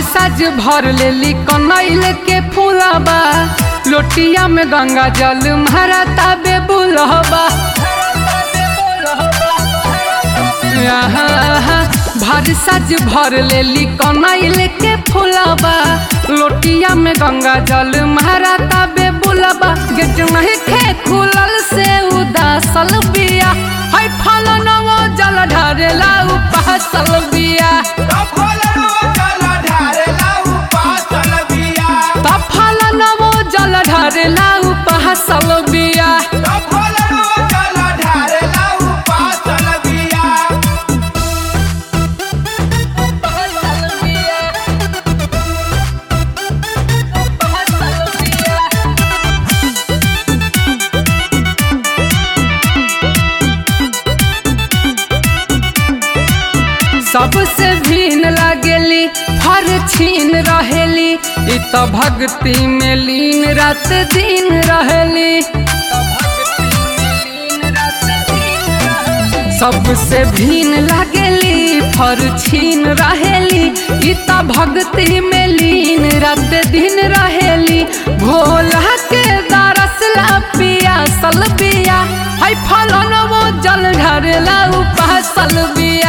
साज भर लेली कनैल के फूलबा लोटिया में गंगा जल मारा ताबे बुलहबा आहा, भर साज भर लेली कनैल के फूलबा लोटिया में गंगा जल मारा ताबे बुलबा गेट नहीं खे खुलल से उदासल बिया है फल नवो जल ढारेला उपासल बिया तफल नवो जल ढारेला उपासल बिया सबसे भीन लगेली हर छीन रहेली इ त भक्ति में लीन रात दिन रहेली सबसे भीन लगेली फर छीन रहेली इ त भक्ति में लीन रात दिन रहेली भोला के दरसला पिया सल बिया है फलन वो जल ढरेला उपासल बिया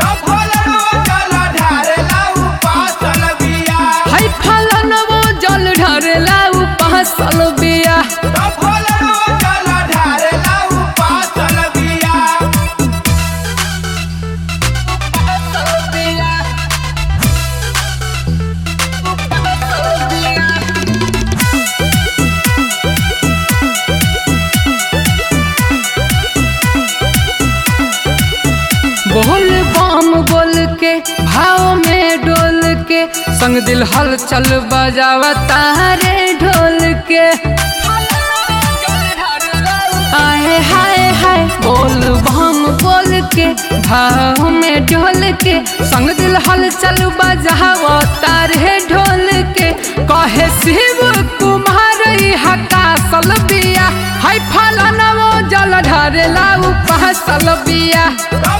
है फलन वो जल ढरेला उपासल बिया बोल बम बोल के भाव में डोल के संग दिल हल चल बजावा तारे ढोल के आए हाय हाय बोल बम बोल के भाव में डोल के संग दिल हल चल बजावा तारे ढोल के कहे शिव कुमार हका सल बिया हाय फलन वो जल ढरेला उपासल बिया